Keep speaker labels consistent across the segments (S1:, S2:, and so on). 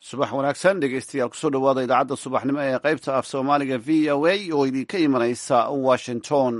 S1: subax wanaagsan dhegeystayaal kusoo dhowaada idaacadda subaxnimo ee qaybta af soomaaliga v o a oo idinka imanaysa washington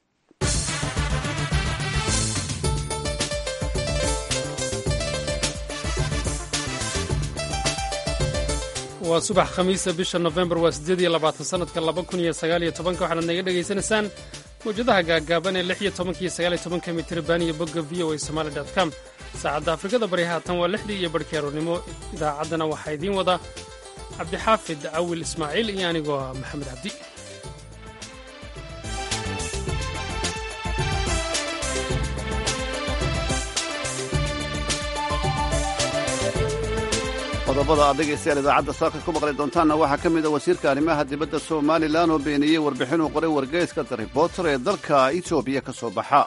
S2: waa subax khamiisa bisha nofembar waa siddeed iyo labaatan sanadka laba kun iyo sagaal iyo tobanka waxaad naga dhegaysanaysaan mawjadaha gaagaaban ee lix iyo tobanka iyo sagaal iyo tobanka mitirban iyo bogga v o a somali dot com saacadda afrikada bari haatan waa lixdii iyo barhkii aroornimo idaacaddana waxaa idiin wada cabdixaafid cawil ismaaciil iyo anigoo ah maxamed cabdi
S1: qodobada aad dhegaystayaal idaacadda saaka ku maqli doontaanna waxaa ka mid a wasiirka arrimaha dibadda somalilan oo beeniyey warbixin uu qoray wargeyska the reporter ee dalka etoobiya ka soo baxa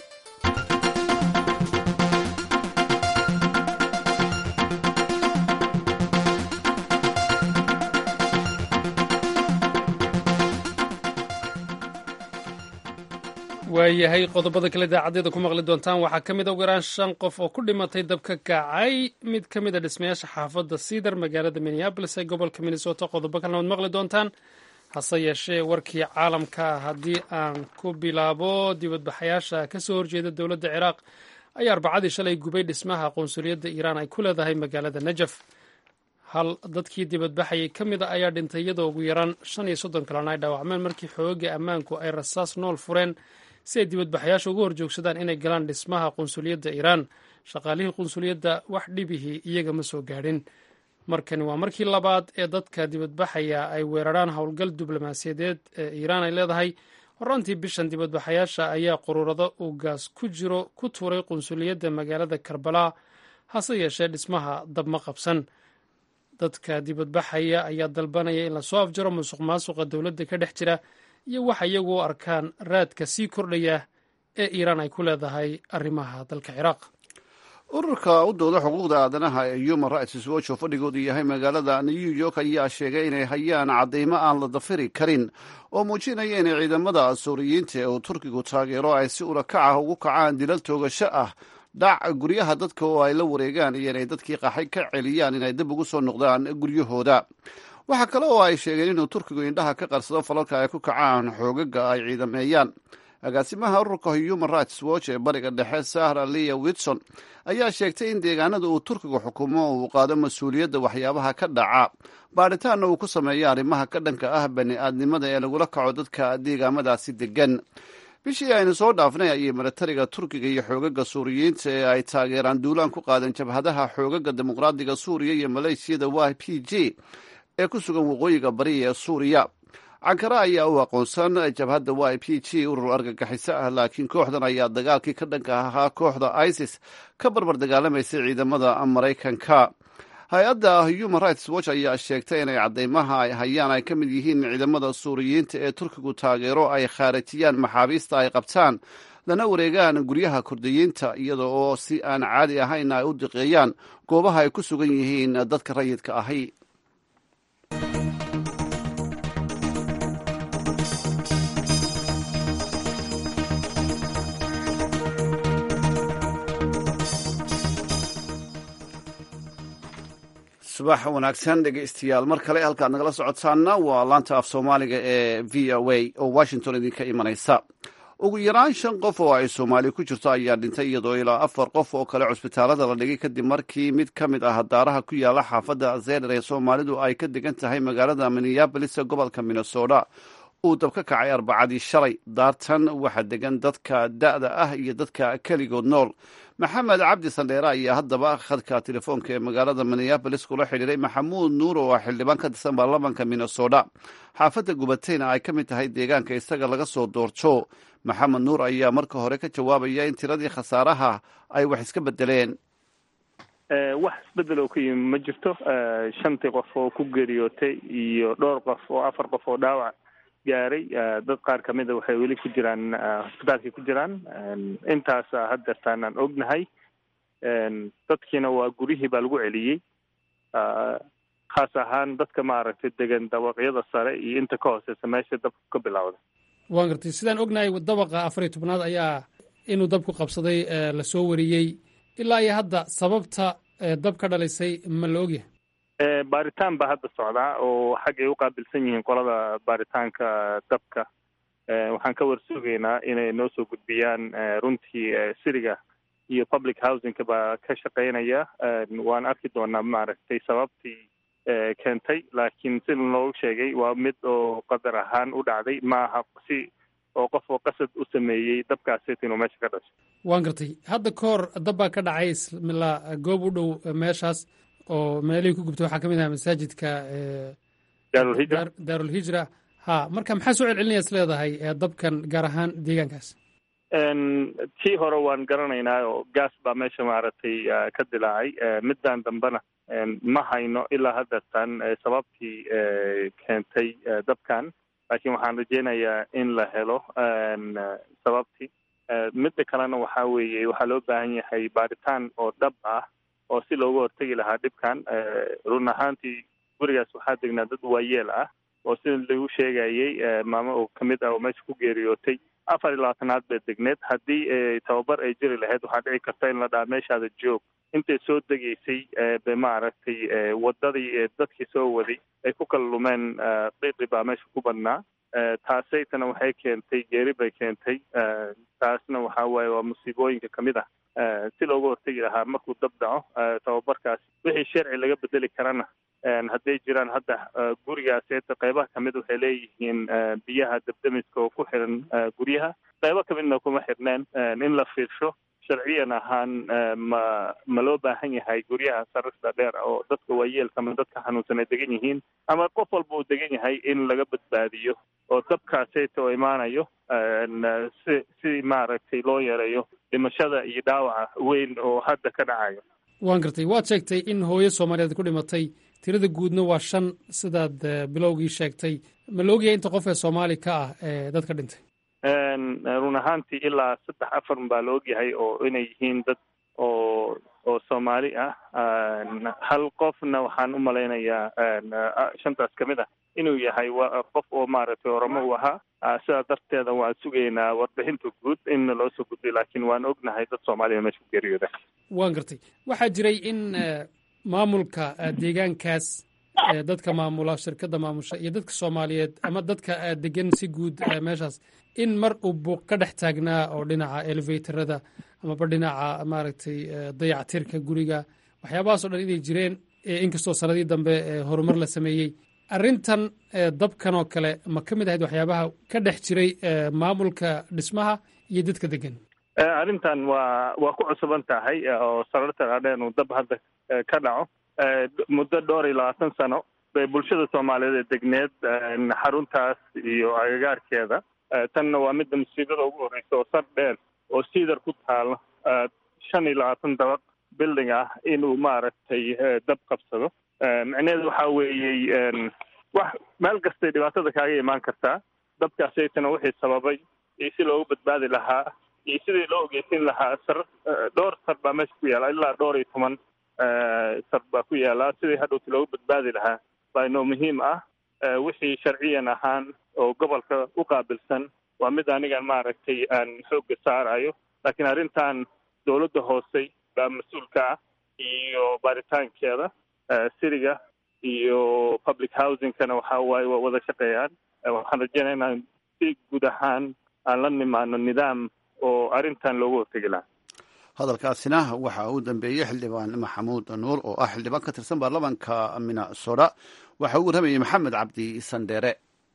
S2: waayahay qodobada kale idaacadeeda ku maqli doontaan waxaa ka mid a ugu yaraan shan qof oo ku dhimatay dab ka kacay mid ka mid a dhismayaasha xaafadda cedar magaalada minneabolis ee gobolka minnesota qodobo kalena waad maqli doontaan hase yeeshee warkii caalamka haddii aan ku bilaabo dibadbaxayaasha ka soo horjeeda dowladda ciraaq ayaa arbacadii shalay gubay dhismaha qunsuliyadda iiraan ay ku leedahay magaalada najaf hal dadkii dibadbaxayay ka mid a ayaa dhintay iyadoo ugu yaraan shan iyo soddon kalena ay dhaawacmeen markii xooga ammaanku ay rasaas nool fureen si ay dibadbaxayaasha uga horjoogsadaan inay galaan dhismaha qunsuliyadda iiraan shaqaalihii qunsuliyadda wax dhibihii iyaga ma soo gaadhin markani waa markii labaad ee dadka dibadbaxaya ay weeraraan howlgal diblomaasiyadeed ee iiraan ay leedahay horaantii bishan dibadbaxayaasha ayaa quruurado uu gaas ku jiro ku tuuray qunsuliyadda magaalada karbala hase yeeshee dhismaha dabma qabsan dadka dibadbaxaya ayaa dalbanaya in lasoo afjaro musuq maasuqa dowladda ka dhex jira iyo waxa iyagu u arkaan raadka sii kordhaya ee iiraan ay ku leedahay arrimaha dalka ciraaq
S1: ururka u dooda xuquuqda aadanaha ee human rights watch oo fadhigoodu yahay magaalada new york ayaa sheegay inay hayaan cadeymo aan la dafiri karin oo muujinaya inay ciidamada suuriyiinta ee uu turkigu taageero ay si urakac ah ugu kacaan dilal toogasho ah dhac guryaha dadka oo ay la wareegaan iyo inay dadkii qaxay ka celiyaan inay dib ugu soo noqdaan guryahooda waxaa kale oo ay sheegeen inuu turkigu indhaha ka qarsado falalka ay ku kacaan xoogaga ay ciidameeyaan agaasimaha ururka human rights watch ee bariga dhexe sahra lia witson ayaa sheegtay in deegaanada uu turkigu xukumo uu qaado mas-uuliyadda waxyaabaha ka dhaca baadhitaanna uu ku sameeyo arrimaha ka dhanka ah bani aadnimada ee lagula kaco dadka deegaamadaasi degan bishii aynu soo dhaafnay ayay milatariga turkiga iyo xoogaga suuriyiinta ee ay taageeraan duulaan ku qaadan jabhadaha xoogaga dimuqraadiga suuriya iyo maleeshiyada y p g ee ku sugan waqooyiga bari ee suuriya cankara ayaa u aqoonsan jabhadda y p g urur argagixiso ah laakiin kooxdan ayaa dagaalkii ka dhanka ahaa kooxda isis ka barbar dagaalamaysay ciidamada maraykanka hay-adda human rights watch ayaa sheegtay inay cadeymaha ay hayaan ay ka mid yihiin ciidamada suuriyiinta ee turkigu taageero ay khaarajiyaan maxaabiista ay qabtaan lana wareegaan guryaha kurdiyiinta iyada oo si aan caadi ahayn ay u diqeeyaan goobaha ay ku sugan yihiin dadka rayidka ahi subax wanaagsan dhegeystayaal mar kale halkaad nagala socotaana waa laanta af soomaaliga ee v o a oo washington idinka imanaysa ugu yaraan shan qof oo ay soomaali ku jirto ayaa dhintay iyadoo ilaa afar qof oo kale cusbitaalada la dhigay kadib markii mid ka mid ah daaraha ku yaala xaafadda zener ee soomaalidu ay ka degan tahay magaalada minneabolis ee gobolka minnesota uu dab ka kacay arbacadii shalay daartan waxaa degan dadka da'da ah iyo dadka keligood nool maxamed cabdi sandheere ayaa haddaba khadka telefoonka ee magaalada minneabolis kula xidhiiray maxamuud nuur oo ah xildhibaan ka tirsan baarlamanka minnesota xaafadda gubatayna ay ka mid tahay deegaanka isaga laga soo doorto maxamed nuur ayaa marka hore ka jawaabaya in tiradii khasaaraha ay wax iska bedeleen
S3: wax isbedel oo ka yimi ma jirto shantii qof oo ku geeriyootay iyo dhowr qof oo afar qof oo dhaawac gaaray dad qaar kamida waxay weli ku jiraan hosbitaalkay ku jiraan intaasa haddeertaan aan ognahay dadkiina waa guryihii baa lagu celiyey khaas ahaan dadka maaragtay degan dabaqyada sare iyo inta ka hooseysa meesha dabku ka bilowda
S2: waan gartay sidaan ognahay dabaqa afar iyo tobnaad ayaa inuu dabku qabsaday lasoo wariyey ilaa iyo hadda sababta dab ka dhalisay ma la ogyahay
S3: baaritaan baa hadda socdaa oo xaggay u qaabilsan yihiin qolada baaritaanka dabka waxaan ka warsugaynaa inay noo soo gudbiyaan runtii siriga iyo public housingka baa ka shaqeynaya waan arki doonaa maaragtay sababtii keentay laakiin sida loogu sheegay waa mid oo qadar ahaan u dhacday maaha si oo qof oo qasad u sameeyey dabkaasi inuu meesha ka dhasho
S2: waan gartay hadda ka hor dab baa ka dhacay ismilaa goob u dhow meeshaas oo meelihii ku gubtay waxaa ka mid aha masaajidka
S3: daarulhijra
S2: daarulhijra ha marka maxaa soo celcelinaya is leedahay dabkan gaar ahaan deegaankaas
S3: tii hore waan garanaynaa oo gaas baa meesha maaragtay ka dilaacay middan dambena ma hayno ilaa haddatan sababtii keentay dabkan laakiin waxaan rajeynayaa in la helo sababtii midda kalena waxaa weeye waxaa loo baahan yahay baaritaan oo dhab ah oo si looga hortegi lahaa dhibkan run ahaantii gurigaas waxaa degnaa dad waayeel ah oo sida lagu sheegayey maamo oo kamid ah oo meesha ku geeriyootay afar iyo labaatanaad bay degneed haddii tababar ay jiri lahayd waxaa dhici karta in la dhaha meeshaada joog intay soo degaysay be maaragtay wadadii dadkii soo waday ay ku kala lumeen qiiqi baa meesha ku badnaa taasaytana waxay keentay geeri bay keentay taasna waxaa waaye waa musiibooyinka kamid ah si looga hortegi lahaa markuu dab dhaco tababarkaas wixii sharci laga bedeli karana hadday jiraan hadda gurigaas eeta qeybaha kamid waxay leeyihiin biyaha dabdamiska oo ku xiran guryaha qeybo kamidna kuma xirneen in la fiirsho sharciyan ahaan ma ma loo baahan yahay guryaha sarista dheer oo dadka waayeelka ama dadka xanuunsan ay degan yihiin ama qof walba uu degan yahay in laga badbaadiyo oo dabkaaseyta oo imaanayo si si maaragtay loo yareeyo dhimashada iyo dhaawaca weyn oo hadda ka dhacayo
S2: waan gartay waad sheegtay in hooyo soomaaliyeed ku dhimatay tirada guudna waa shan sidaad bilowgii sheegtay ma la ogyahay inta qof ee soomaali ka ah ee dadka dhintay
S3: run ahaantii ilaa saddex afar baa la ogyahay oo inay yihiin dad oo oo soomaali ah hal qofna waxaan u malaynayaa shantaas kamid ah inuu yahay qof oo maaragtay oramo u ahaa sidaa darteeda waan sugaynaa warbixinta guud inna loo soo gudbiyo laakiin waan ognahay dad soomaaliya meesha ku geeriyooda
S2: waan gartay waxaa jiray in maamulka deegaankaas dadka maamula shirkadda maamusha iyo dadka soomaaliyeed ama dadka degan si guud meeshaas in mar uu buuq ka dhex taagnaa oo dhinaca elevatorada amaba dhinaca maaragtay dayactirka guriga waxyaabahaas o dhan inay jireen inkastoo sanadii dambe horumar la sameeyey arrintan dabkan oo kale ma ka mid ahayd waxyaabaha ka dhex jiray maamulka dhismaha iyo dadka degan
S3: arrintan waa waa ku cusuban tahay oo sararta dhaadheen uu dab hadda ka dhaco muddo dhowr iyo labaatan sano bay bulshada soomaaliyeed ee degneed xaruntaas iyo agagaarkeeda tanna waa midda musiibada ugu horreysa oo sar dheer oo siidar ku taalo shan iyo labaatan dabaq building ah inuu maaragtay dab qabsado micneheedu waxaa weeyey wax meel kastay dhibaatada kaaga imaan kartaa dabkaasaytana wixii sababay iyo si loogu badbaadi lahaa iyo sidii loo ogeysin lahaa sar dhowr sar baa meesha ku yaala ilaa dhowr iyo toban sar baa ku yaala sidii hadhowti loogu badbaadi lahaa baa inoo muhiim ah wixii sharciyan ahaan oo gobolka u qaabilsan waa mid anigan maaragtay aan xoogga saarayo laakiin arrintan dowladda hoose baa mas-uulka ah iyo baaritaankeeda siriga iyo public housingkana waxa waaye waa wada shaqeeyaan waxaan rajeynaya inaan si guud ahaan aan la nimaano nidaam oo arrintan loogu hortegi lahaa
S1: hadalkaasina waxa uu dambeeyey xildhibaan maxamuud nuur oo ah xildhibaan ka tirsan baarlamaanka minnesota waxa uu warramayey maxamed cabdi sandheere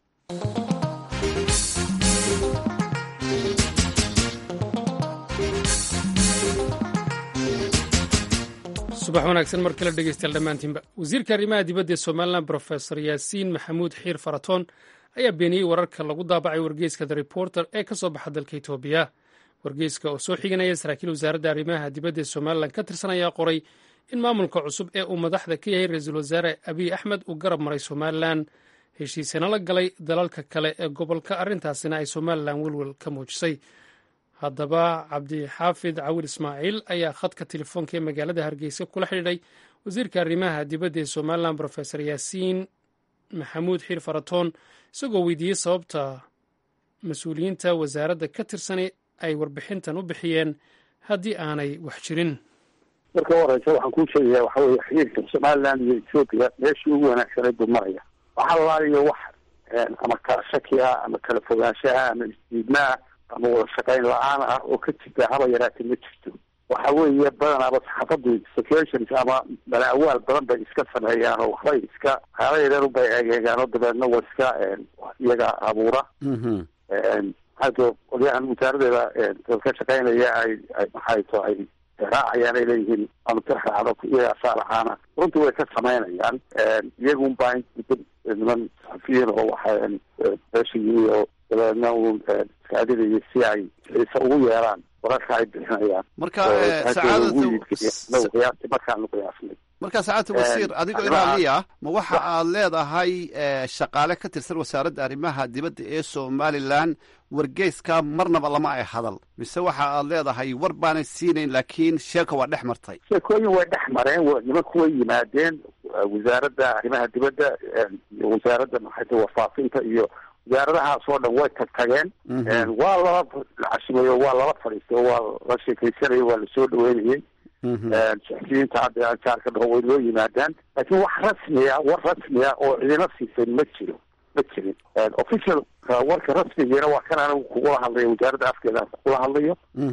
S2: subax wanaagsan mar kale dhegeystayaal dhammaantiinba wasiirka arrimaha dibadda ee somalilan brofesor yaasiin maxamuud xiir faratoon ayaa beeniyey wararka lagu daabacay wargeyska the reporter ee ka soo baxa dalka etoobiya wargeyska oo soo xiganaya saraakiil wasaaradda arrimaha dibadda ee somalilan ka tirsan ayaa qoray in maamulka cusub ee uu madaxda ka yahay ra-iisul wasaare abiy axmed uu garab maray somalilan heshiisana la galay dalalka kale ee gobolka arrintaasina ay somalilan welwel ka muujisay haddaba cabdixaafid cawil ismaaciil ayaa khadka telefoonka ee magaalada hargeysa kula xidhiidhay wasiirka arrimaha dibadda ee somalilan brofesor yaasiin maxamuud xiir faratoon isagoo weydiiyey sababta mas-uuliyiinta wasaaradda ka tirsani ay warbixintan u bixiyeen haddii aanay wax jirin
S4: marka u horeysa waxaan kuu sheegaya waxa weye xiriirka somaliland iyo ethoopia meeshii ugu wanaagsaneed buu maraya waxa laaliyo wax ama kala shaki ah ama kala fogaanshaha ama isdiidmaa ama wada shaqayn la-aan ah oo ka jirta haba yaraatee ma jirto waxa weeye badanaaba saxaafadu situations ama balaawaal badan bay iska sameeyaan oo waxbay iska haalayareeru bay egeegaan oo dabeedna wa iska iyaga abuura hadda qolyahan wasaaradeeda dad ka shaqaynaya ay ay maxay to ay raacayaan ay leeyihiin anutirxaado iyaga saalaxaana runtii way ka samaynayaan iyagun baa niman saxafiyiin oo waxa beeshigii oo dabeedna uu iskaadinayay si ay xiise ugu yeeraan wararka ay bixinayaan
S1: marka sacaadata
S4: markaanu qiyaasnay
S1: marka sacaadata wasiir adigoo ilaaliya ma waxa aad leedahay shaqaale ka tirsan wasaaradda arrimaha dibadda ee somalilan wargeyska marnaba lama ay hadal mise waxa aad leedahay war baanay siinayn laakiin sheeka waa dhex martay
S4: sheekooyin way dhex mareen nimanku way yimaadeen wasaaradda arrimaha dibadda iyo wasaaradda maxayta warfaafinta iyo wasaaradahaas oo dhan way tag tageen waa lala cashimayo waa lala fadhiistay waa la sheekaysanaya waa lasoo dhaweynayay saxfiyiinta hadda jaarka dhaho way loo yimaadaan laakiin wax rasmiya war rasmiya oo cidina siisay ma jiro ma jirin official warka rasmigiina waa kan anigu kugula hadlayo wasaaradda afkeeda kugula hadlayo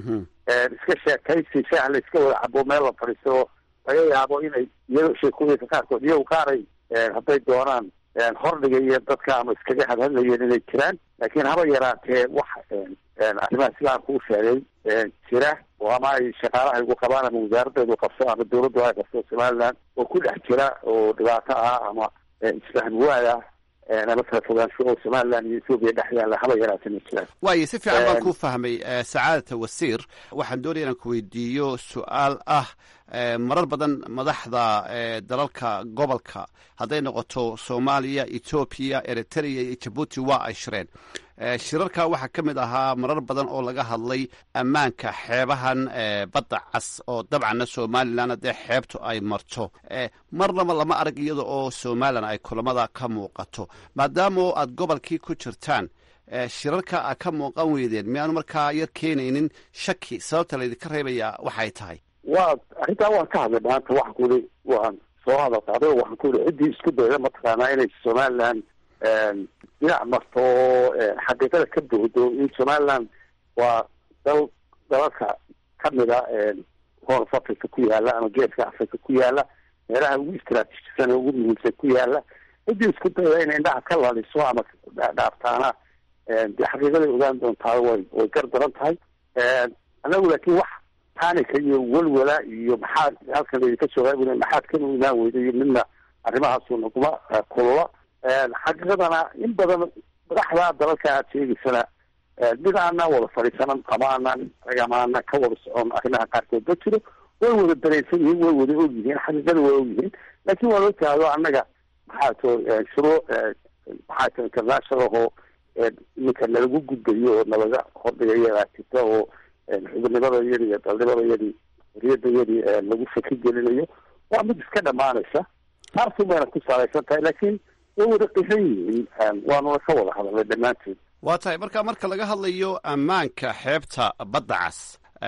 S4: iska sheekaysi shaah la iska wada cabo meel la fadhiisto oo laga yaabo inay iyado sheekooyinka qaarkood iyago qaaray hadday doonaan hordhiga iyo dadka ama iskaga hadhadlayeen inay jiraan laakiin haba yaraatee wax arrimaha islaamka u sheegay jira oo ama ay shaqaalaha igu qabaan ama wasaaraddeedu qabso ama dawladdu ay qabso somaliland oo ku dhex jira oo dhibaato ah ama isfahm waad ah ama kala fogaansho oo somaliland iyo ethoobiya dhex yaalla haba yaraatee ma jiraan
S1: waayo si fiican baan kuu fahmay sacaadata wasiir waxaan doonaya inaan ku weydiiyo su-aal ah marar badan madaxda dalalka gobolka hadday noqoto soomaaliya etoobiya eritrea iyo jabuuti waa ay shireen shirarka waxaa ka mid ahaa marar badan oo laga hadlay ammaanka xeebahan badda cas oo dabcanna somalilan haddee xeebtu ay marto marnaba lama arag iyada oo somalilan ay kulamada ka muuqato maadaama aad gobolkii ku jirtaan shirarka a ka muuqan weydeen miyaanu markaa yar keenaynin shaki sababta laydinka reebaya waxay tahay
S4: waa arrintaa waan ka hadlay maanta waxaan ku yihi waan soo hadal qaaday oo waxaan ku yihi ciddii isku dayda mataqaanaa inay somaliland dhinac marto oo xaqiiqada ka buuxdo in somaliland waa dal dalalka kamida horn of africa ku yaala ama geeska africa ku yaala meelaha ugu istraatiijisan ee ugu muhiimsan ku yaala ciddii isku dayda inay indhaha ka laliso ama dhaaftaana dee xaqiiqaday ogaan doontaa way way gar daran tahay anagu laakiin wax tanika iyo welwala iyo maxaad halkan laydinka joogaa maxaad kanu imaan weyda iyo midna arrimahaasu naguma kulula xaqiiqadana in badan madaxda dalalka aad sheegaysana mid aanaan wada fadhiisanan ama aanaan ama aanan ka wada socon arrimaha qaarkood ma jiro way wada dareensan yihiin way wada og yihiin xaqiiqada way og yihiin laakiin waa loo taado annaga maxaa to shuruu maxaa to international oo iminka nalagu gudbayo oo nalaga hordhigayo aa jirta oo xubinimada iyadi iyo dalnimada iyadii wariyada iyadii lagu shaki gelinayo waa mid iska dhamaanaysa taarsun bayna ku salaysan tahay laakiin way wada qiran yihiin waanuna ka wada hadalnay dhammaanteed
S1: waa tahay marka marka laga hadlayo ammaanka xeebta badda cas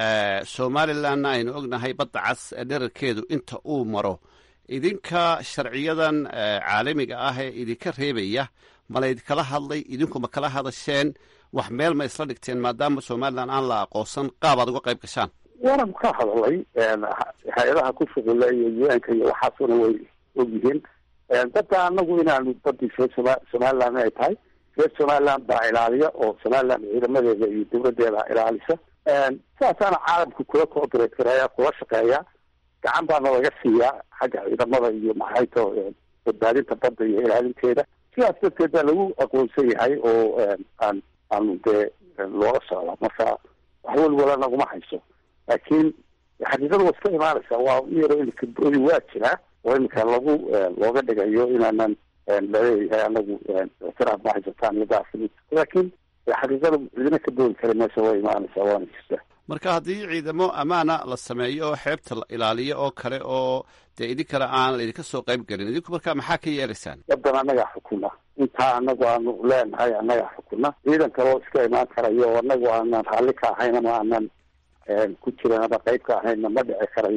S1: somalilandna aynu ognahay badda cas dherarkeedu inta uu maro idinka sharciyadan caalamiga ah ee idinka reebaya ma laydinkala hadlay idinku ma kala hadasheen wax meel ma isla dhigteen maadaama somaliland aan la aqoonsan qaab aad uga qayb gashaan
S4: waanan ka hadalay hay-adaha ku shuqula iyo u-nka iyo waxaasuna way ogyihiin dadda anagu inaanu badii reer soma somaliland ay tahay reer somaliland baa ilaaliya oo somaliland ciidamadeeda iyo dawladeeda ilaalisa sidaasaana caalamka kula cooperate karaya kula shaqeeya gacan baana laga siiyaa xagga ciidamada iyo maxayto badbaadinta badda iyo ilaalinteeda sidaas darteed baa lagu aqoonsan yahay oo aan aanu dee loola socda marka wax welwala naguma hayso laakiin xaqiiqada waa iska imaanaysaa waa u yaro inkabooyi waa jiraa oo iminka lagu looga dhigayo inaanan laleeyahay anagu ictiraaf ma haysataan iyo daafimid laakiin xaqiiqada cidina ka boodi kara meesha waa imaanaysaa waana jirtaa
S1: marka haddii ciidamo ammaana la sameeyo oo xeebta la ilaaliyo oo kale oo dee idinkana aan laydinka soo qayb gelin idinku marka maxaa ka yeelaysaan
S4: wadan annagaa xukuna intaa anagu aanu leenahay annagaa xukuna ciidan kaloo iska imaan karayo oo anagu aanan raalli ka ahayn ama aanan ku jiran ama qayb ka ahaynna ma dhici karayo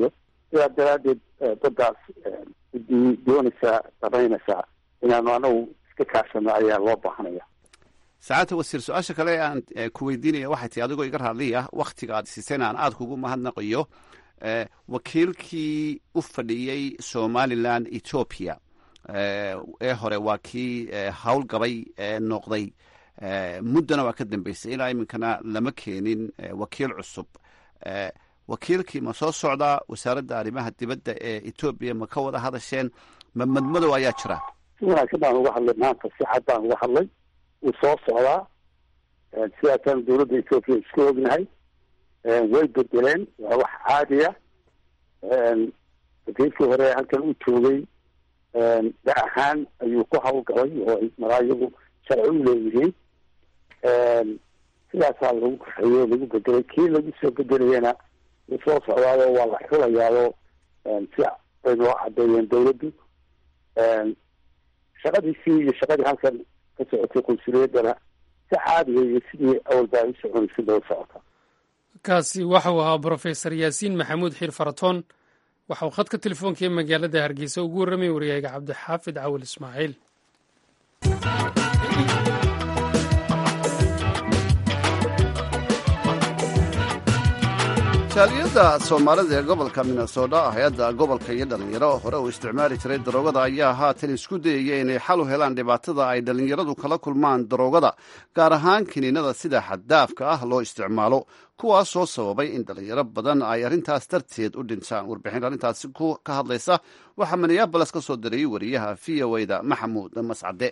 S4: sidaa daraaddeed daddaas cidii doonaysaa damaynaysaa inaanu anagu iska kaashano ayaa loo baahanaya
S1: sacaadta wasiir su-aasha kale aan ku weydiinaya waxay tahi adigoo iga raadliy ah waktiga aad siiseen aan aada kugu mahadnaqayo wakiilkii u fadhiyey somalilan ethoopia ee hore waa kii howlgabay noqday muddana waa ka dambeysay ilaa iminkana lama keenin wakiil cusub wakiilkii ma soo socdaa wasaaradda arrimaha dibadda ee etoobiya ma ka wada hadasheen ma madmadow ayaa jira
S4: si wanaagsan baan uga hadlay maanta si cad baan uga hadlay wuu soo socdaa sidaasaan dawladda etoobiya iska ognahay way bedeleen waa wax caadiya wakiilkii hore halkan u joogay da ahaan ayuu ku hawlgalay oo maraa iyagu sharci u leeyihiin sidaasaa lagu kaxeeyey oo lagu bedelay kii lagu soo bedelayana wuu soo socdaado waa la xulayaado si bay noo cadeeyeen dawladdu shaqadiisii iyo shaqadii halkan ka socotay qunsuliyadana si caadiya iyo sidii awalba ay u soconaysay bay u socota
S2: kaasi waxau ahaa brofesor yaasiin maxamuud xiir faratoon waxa uu khadka telefoonka ee magaalada hargeysa ugu warramay waryahayga cabdixaafid cawil ismaaciil
S1: jaaliyadda soomaalida ee gobolka minnesota hay-adda gobolka iyo dhallinyaro hore uu isticmaali jiray daroogada ayaa haatan isku dayaya inay xal u helaan dhibaatada ay dhallinyaradu kala kulmaan daroogada gaar ahaan kiniinada sida xaddaafka ah loo isticmaalo kuwaas soo sababay in dhallinyaro badan ay arrintaas darteed u dhintaan warbixin arrintaasi ka hadlaysa waxaa minneaboles ka soo dirayay wariyaha v o da maxamuud mascade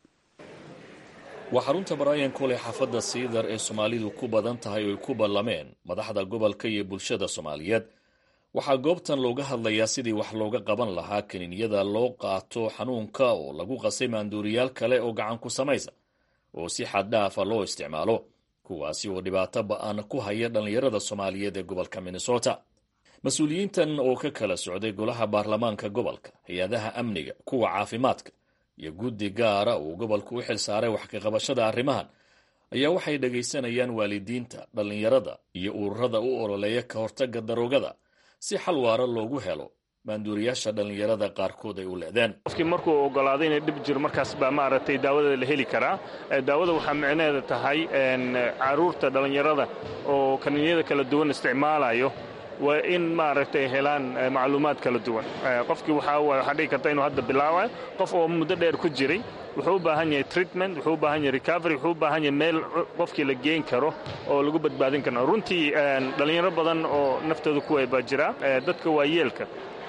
S5: waa xarunta baraayan koley xaafadda siidar ee soomaalidu ku badan tahay oo ay ku ballameen madaxda gobolka iyo bulshada soomaaliyeed waxaa goobtan looga hadlayaa sidii wax looga qaban lahaa kiniinyada loo qaato xanuunka oo lagu qasay maanduuriyaal kale oo gacan ku samaysa oo si xaddhaafa loo isticmaalo kuwaasi oo dhibaato ba-an ku haya dhallinyarada soomaaliyeed ee gobolka minnesota mas-uuliyiintan oo ka kala socday golaha baarlamaanka gobolka hay-adaha amniga kuwa caafimaadka iyo guddi gaara uu gobolku u xil saaray wax ka qabashada arrimahan ayaa waxay dhagaysanayaan waalidiinta dhallinyarada iyo ururada u ololeeya ka hortagga daroogada si xal waara loogu helo maanduuriyaasha dhallinyarada qaarkood ay u leedeen
S3: qofkii markuu ogolaaday inay dhib jiro markaas baa maaragtay daawada la heli karaa daawada waxaa micnaheeda tahay caruurta dhallinyarada oo kaniinyada kala duwan isticmaalayo waa in maaragtay helaan macluumaad kala duwan qofkii waxaa dhigi karta inuu hadda bilaabayo qof oo muddo dheer ku jiray wuxuu u baahan yahay treatment wuxuu u baahan yahay recovery wuxuu u baahan yahay meel qofkii la geen karo oo lagu badbaadin karo runtii dhallinyaro badan oo naftooda ku way baa jira dadka waayeelka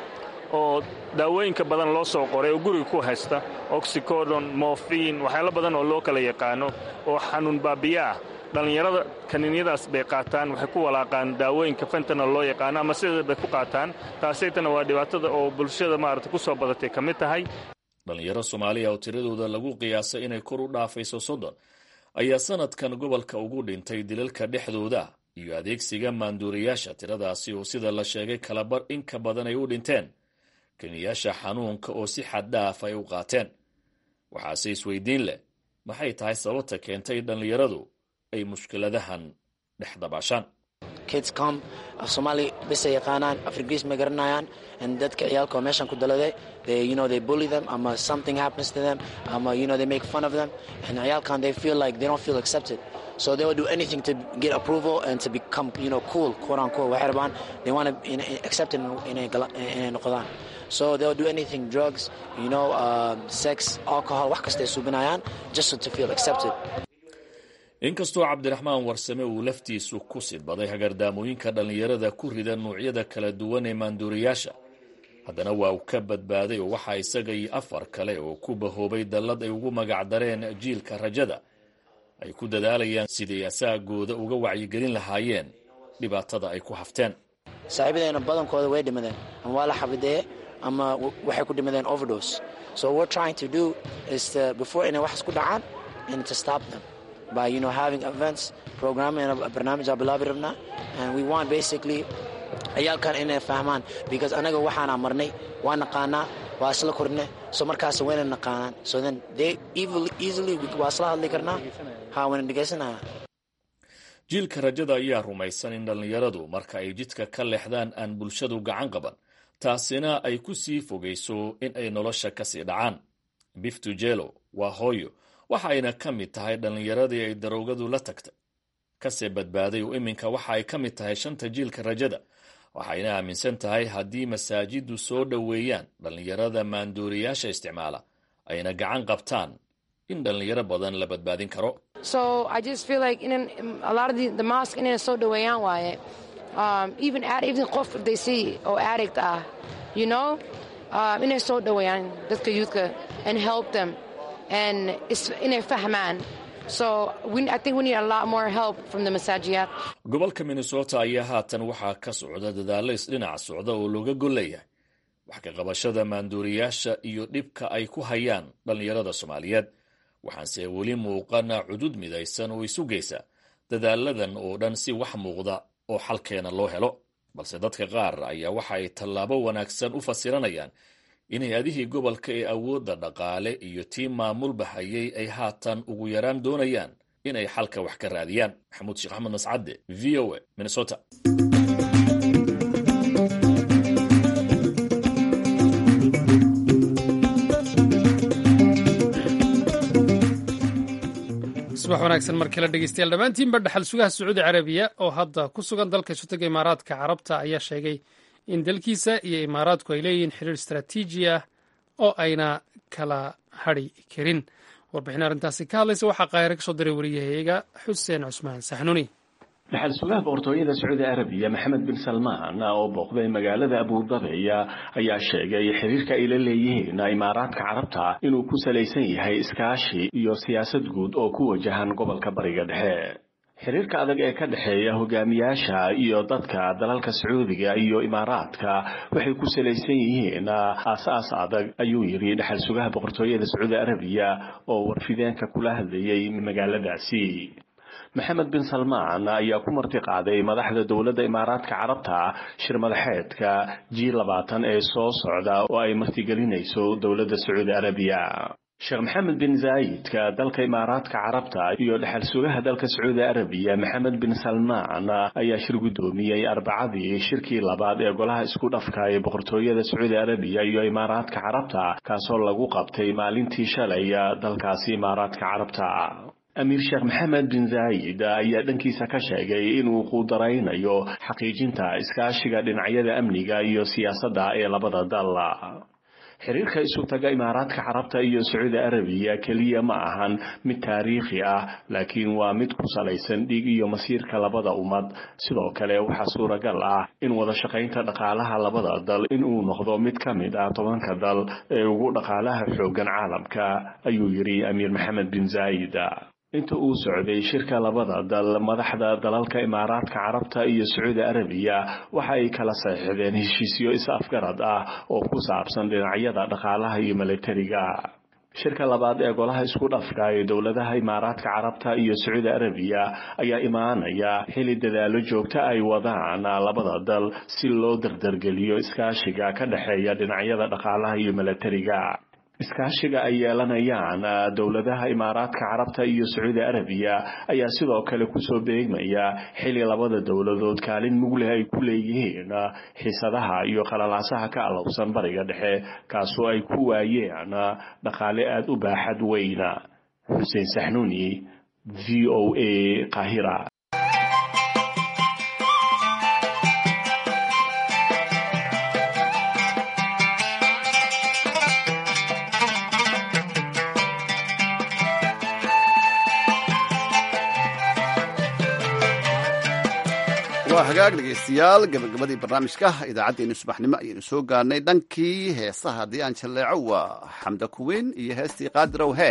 S3: oo daawooyinka badan loo soo qoray oo guriga ku haysta oxycodon morfin waxyaalo badan oo loo kala yaqaano oo xanuun baabiya ah dhallinyarada kaniinyadaas bay qaataan waxay ku walaaqaan daawooyinka fentanal loo yaqaano ama sideeda bay ku qaataan taasaytana waa dhibaatada oo bulshada maarata ku soo badatay ka mid tahay
S5: dhallinyaro soomaaliya oo tiradooda lagu qiyaasay inay kor u dhaafayso soddon ayaa sanadkan gobolka ugu dhintay dilalka dhexdooda iyo adeegsiga maanduuriyaasha tiradaasi oo sida la sheegay kalabar in ka badan ay u dhinteen kiniyaasha xanuunka oo si xaddhaaf ay u qaateen waxaase isweydiin leh maxay tahay sababta keentay dhallinyaradu ay mushkiladahan dhex dabaashaan
S6: kidscom af soomaali bisay yaqaanaan afrigiis ma garanayaan dadka ciyaalka oo meeshan ku daladay they you know they bully them ama something happens to them ama you know they make fun of them and ciyaalkan they feel like they don't feel accepted so they will do anything to get approval and to become you know cool quote unquote waxay rabaan they want to accepted inay inay noqdaan so they will do anything drugs you know uh, sex alcohol wax kasta ay suubinayaan just to feel accepted
S5: inkastoo cabdiraxmaan warsame uu laftiisu ku sidbaday hagardaamooyinka dhallinyarada ku rida nuucyada kala duwan ee maanduuriyaasha haddana waa uu ka badbaaday oo waxaa isaga iyo afar kale oo ku bahoobay dallad ay ugu magacdareen jiilka rajada ay ku dadaalayaan siday asaagooda uga wacyigelin lahaayeen dhibaatada ay ku hafteen
S6: saaxiibadeena badankooda way dhimadeen ama waa la xabideeye ama waxay ku dhimadeen overdose so what trying to do is to, before inay wax isku dhacaan and to stop them by you know having events programming barnaamij aan bilaabi rabnaa and we want basically ciyaalkan inay fahmaan because anaga waxaana marnay waa naqaanaa waa isla korne so markaas wayna naqaanaan so then they easily waa isla hadli karnaa ha wayna dhegaysanaya
S5: jiilka rajada ayaa rumaysan in dhallinyaradu marka ay jidka ka leexdaan aan bulshadu gacan qaban taasina ay ku sii fogayso in ay nolosha kasii dhacaan biftujelo waa hooyo waxa ayna ka mid tahay dhallinyaradii ay daroogadu la tagtay kasee badbaaday oo iminka waxa ay ka mid tahay shanta jiilka rajada waxayna aaminsan tahay haddii masaajiddu soo dhoweeyaan dhallinyarada maanduuriyaasha isticmaala ayna gacan qabtaan in dhallinyaro badan la badbaadin karo
S7: so i just feel like in a lot of the, the mosque inay soo dhoweeyaan waaye um, even even qof they see oo addict ah you know um, inay soo dhoweeyaan dadka youthka and help them and inay fahmaan so we, I think we need a lot more help from the masaajiyaad
S5: gobolka minnesota ayaa haatan waxaa ka socda dadaalo isdhinac socda oo looga golleeyahay wax ka qabashada maanduuriyaasha iyo dhibka ay ku hayaan dhallinyarada soomaaliyeed waxaanse weli muuqana cudud midaysan oo isu geysa dadaaladan oo dhan si wax muuqda oo xalkeena loo helo balse dadka qaar ayaa waxa ay tallaabo wanaagsan u fasiranayaan in hay-adihii gobolka ee awoodda dhaqaale iyo tii maamulba hayay ay haatan ugu yaraan doonayaan inay xalka wax ka raadiyaan maxamuud sheekh axmed mascadde v o a minnesota
S2: subax wanaagsan mar kale dhegeystayaal dhammaantiinba dhaxal sugaha sacuudi carabiya oo hadda ku sugan dalka isu-taga imaaraadka carabta ayaa sheegay in dalkiisa iyo imaaraadku ay leeyihiin xiriir istaraatiiji ah oo ayna kala hadri karin warbixin arrintaasi ka hadlaysa waxaa qaahire ka soo diray wariyahayaga xuseen cusmaan saxnuuni
S8: dhaxal sugaha boqortooyada sacuudi arabiya maxamed bin salmaan oo booqday magaalada abudabiya ayaa sheegay xiriirka ay la leeyihiin imaaraadka carabta inuu ku salaysan yahay iskaashi iyo siyaasad guud oo ku wajahan gobolka bariga dhexe xiriirka adag ee ka dhexeeya hogaamiyaasha iyo dadka dalalka sacuudiga iyo imaaraadka waxay ku salaysan yihiin aas-aas adag ayuu yidhi dhaxal sugaha boqortooyada sacuudi arabiya oo warfideenka kula hadlayay magaaladaasi maxamed bin salmaan ayaa ku marti qaaday madaxda dowladda imaaraadka carabta shir madaxeedka g labaatan ee soo socda oo ay martigelinayso dowladda sacuudi arabiya sheekh maxamed bin zaayidka dalka imaaraadka carabta iyo dhexal sugaha dalka sacuudi arabiya maxamed bin salmaan ayaa shir guddoomiyey arbacadii shirkii labaad ee golaha isku dhafka ee boqortooyada sacuudi arabiya iyo imaaraadka carabta kaasoo lagu qabtay maalintii shalay dalkaasi imaaraadka carabta amiir sheekh maxamed bin zaayid ayaa dhankiisa ka sheegay inuu quudaraynayo xaqiijinta iskaashiga dhinacyada amniga iyo siyaasadda ee labada dal xiriirka isu taga imaaraadka carabta iyo sacuudi arabiya keliya ma ahan mid taariikhi ah laakiin waa mid ku salaysan dhiig iyo masiirka labada ummad sidoo kale waxaa suuragal ah in wada shaqaynta dhaqaalaha labada dal inuu noqdo mid ka mid ah tobanka dal ee ugu dhaqaalaha xooggan caalamka ayuu yidhi amiir maxamed bin zaayid inta uu socday shirka labada dal madaxda dalalka imaaraadka carabta iyo sacuudi arabiya waxa ay kala saxiixdeen heshiisyo is-afgarad ah oo ku saabsan dhinacyada dhaqaalaha iyo milatariga shirka labaad ee golaha isku dhafka ee dowladaha imaaraadka carabta iyo sacuudi arabiya ayaa imaanaya xili dadaalo joogto ay wadaan labada dal si loo dardargeliyo iskaashiga ka dhexeeya dhinacyada dhaqaalaha iyo milatariga iskaashiga ay yeelanayaan dowladaha imaaraadka carabta iyo sacuudi arabiya ayaa sidoo kale kusoo beegmaya xili labada dowladood kaalin mugleh ay ku leeyihiin xiisadaha iyo qalalaasaha ka alowsan bariga dhexe kaasoo ay ku waayeen dhaqaale aada u baaxad weyna xuseen saxnuuni v o a qahira
S1: waa hagaag dhegaystayaal gabagabadii barnaamijka idaacaddeennu subaxnimo ayaynu soo gaarnay dhankii heesaha haddii aan jalleeco waa xamda kuweyn iyo heestii qaadirow hee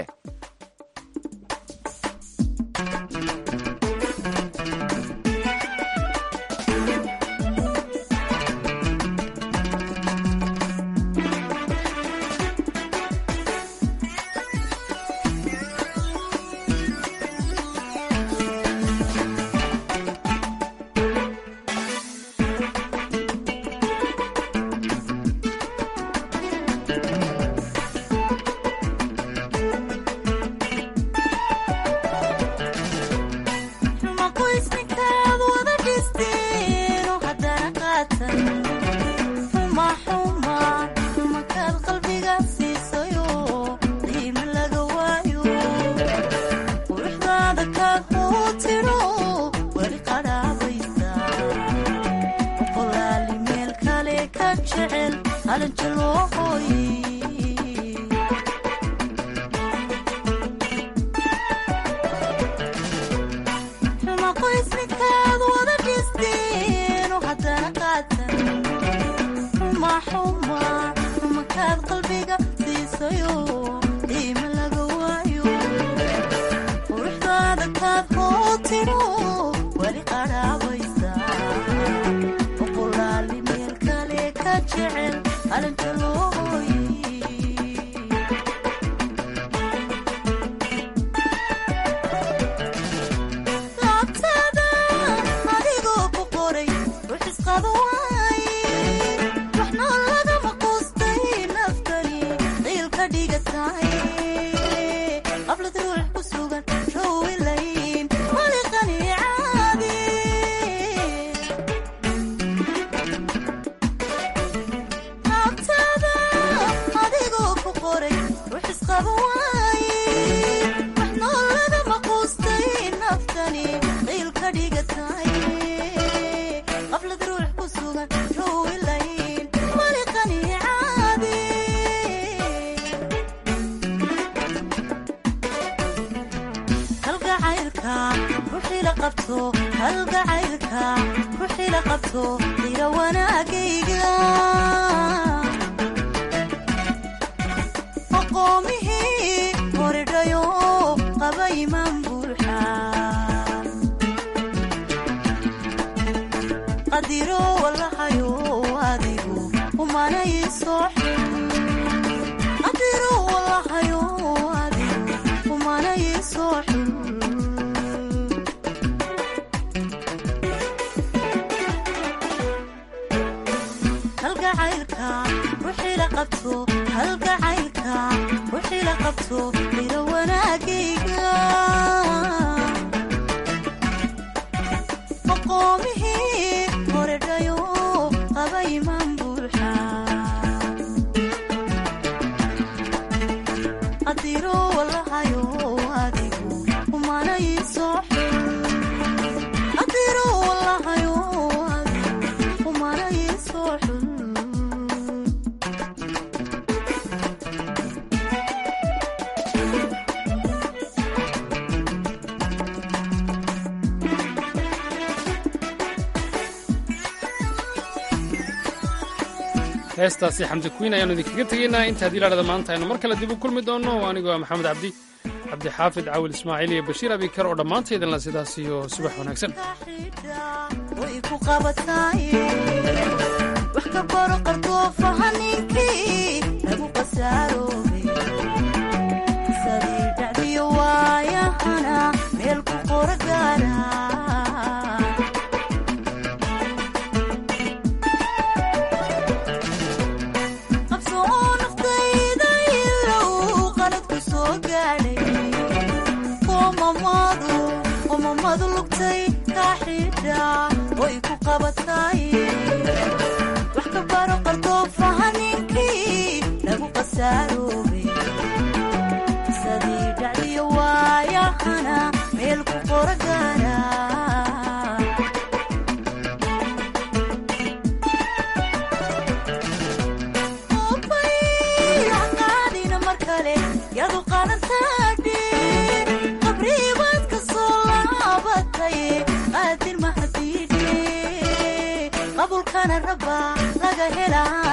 S2: heestaasi xamdi kuwiin ayaanu idinkaga tegaynaa inta haddii laadhada maanta aynu mar kale dib u kulmi doonno anigoo ah maxamed cabdi cabdixaafid cawil ismaaciil iyo bashiir abikar oo dhammaantaydinla sidaas iyo subax wanaagsan
S9: wax ka baro qardoofaha ninkii lagu qasaaroobay sadii dhacdiyo waayahana meel ku qora gaara qaadina mar kale yadu qalantaadhe qabriibaad ka soo laabatay qaadir mahadiidhe qabulkana rabaa laga helaa